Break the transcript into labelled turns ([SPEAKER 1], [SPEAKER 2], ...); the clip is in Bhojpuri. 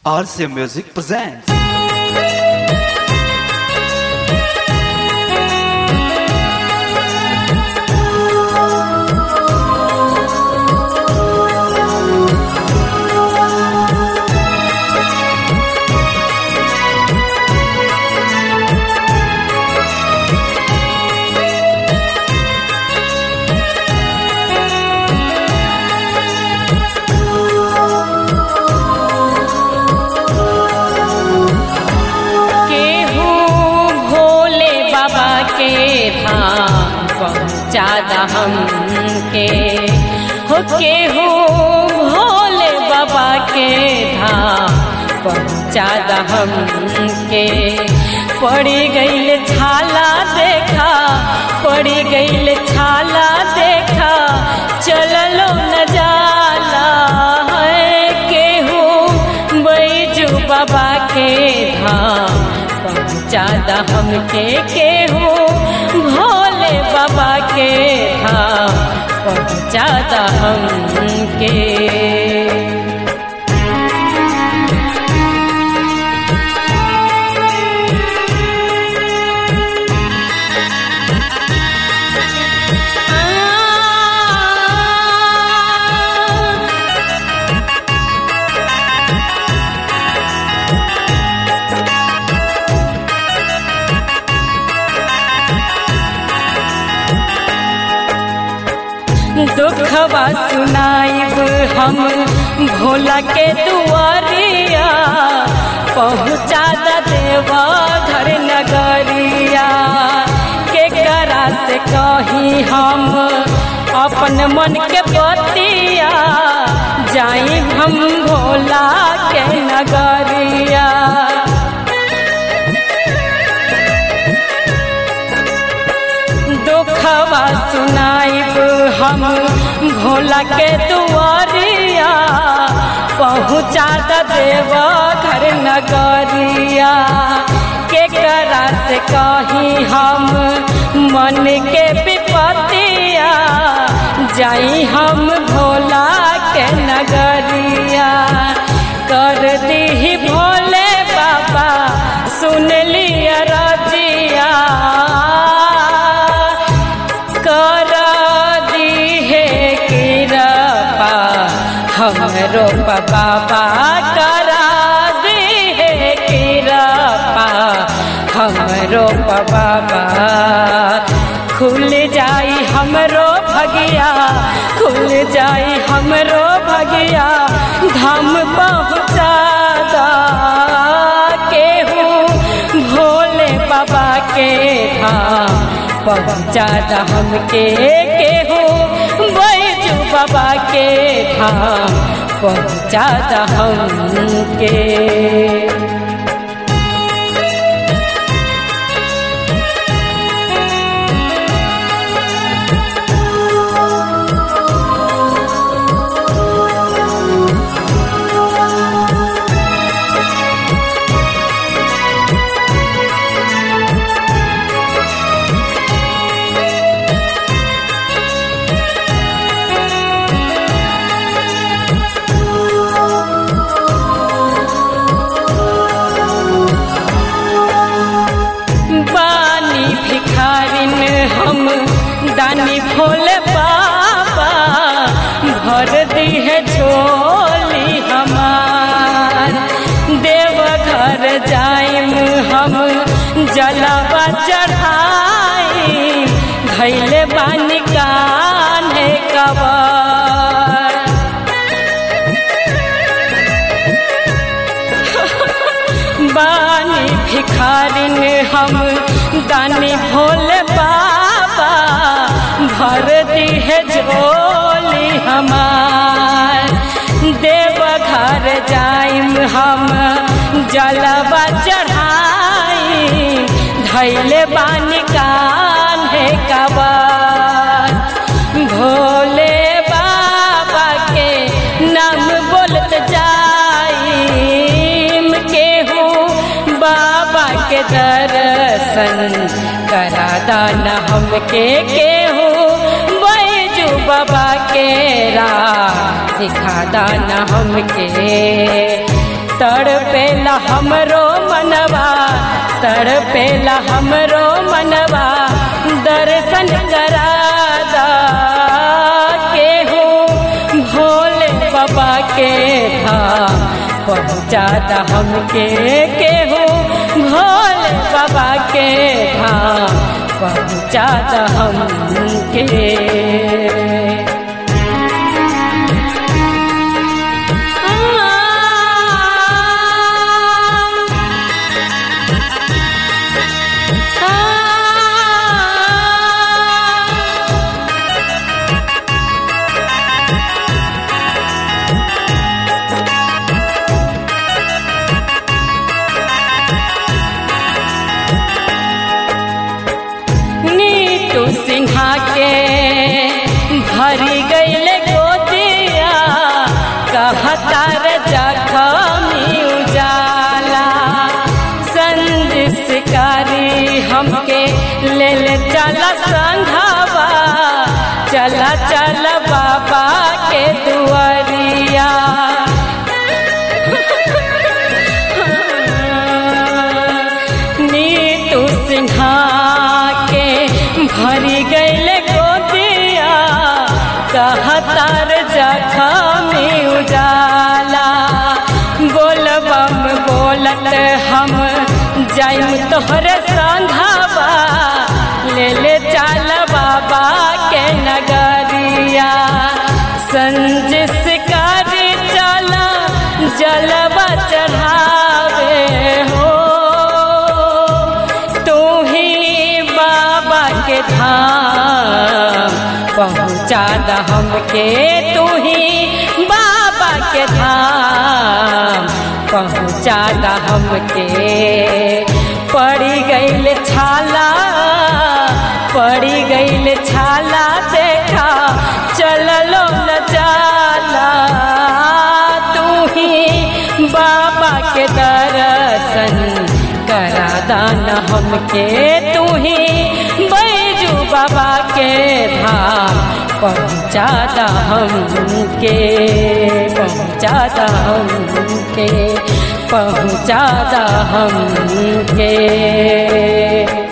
[SPEAKER 1] RCA Music presents.
[SPEAKER 2] केहू भोले बाबा के धाम पहुँचादा हमके हो केहू भोले बाबा के धाम पहुँचादा हमके पड़ी गईल छाला देखा पड़ी गईल छाला देखा चललो न जाला है केहू बैजू बाबा के धाम पहुँचादा हमके केहू भोले बाबा के धाम पहुँचादा हमके दुखवा सुनाइब हम भोला के दुआरिया पहुँचा द देवा घर नगरिया के करा से कही हम अपन मन के बतिया जाई हम भोला के नगरिया दुखवा सुनाइब हम भोला के दुआरिया पहुँचा द देव घर नगरिया के करा से कही हम मन के विपतिया जाई हम भोला के नगरिया कर दी भोले बाबा सुन लिया रजिया कर दिहे कृपा हमरो बाबा करा दिहे कृपा हमरो बाबा खुल जाई हमरो भगिया खुल जाई हमरो भगिया धाम पहुँचा दा केहू भोले बाबा के धाम पहुँचा दा हमके केहू बैजू बाबा के धाम पहुँचा दा हमके बानी भिखारिन हम दानी भोले बाबा भर दी है झोली हमार देव घर जाइम हम जलवा चढ़ाई धैले बानी कान्हे कबर बानी भिखारिन हम दानी भोले बाबा भर दी है झोली हमार देव घर जाइम हम जलवा चढ़ाई धैले बानी कान्हे कबर भोले बाबा के नाम बोलत जाइम केहू बाबा के दर्शन करा दाना हमके केहू बैजू बाबा के राह सिखा दाना हमके तड़पेला हमरो मनवा तड़पेला हमरो मनवा दर्शन करादा केहू भोले बाबा के धाम पहुँचाता हमके केहू भोले बाबा के धाम पहुँचाता हमके नीतू सिन्हा के भरी गईल गोदिया कहतार जखमी उजाला संजिसकारी हमके ले ले चला संघावा चला चल बाबा के दुआरिया नीतू सिन्हा के भरी गईल गोदिया कहतार जखमी उजाला बोलबम बोलत हम जाइम तोहरे संघावा ले ले चल बाबा के नगरिया संजिस कर चला जलवा चढ़ावे हो तू ही बाबा के धाम पहुँचा द हमके तू ही बाबा के धाम पहुँचा द हमके पड़ी गईल छाला पड़ी गईल छाला देखा चललो न जाला तू ही बाबा के दर्शन करा दाना हमके तू ही बैजू बाबा के धाम पहुँचा दा हमके पहुँचा दा हमके पहुँचा दा हमके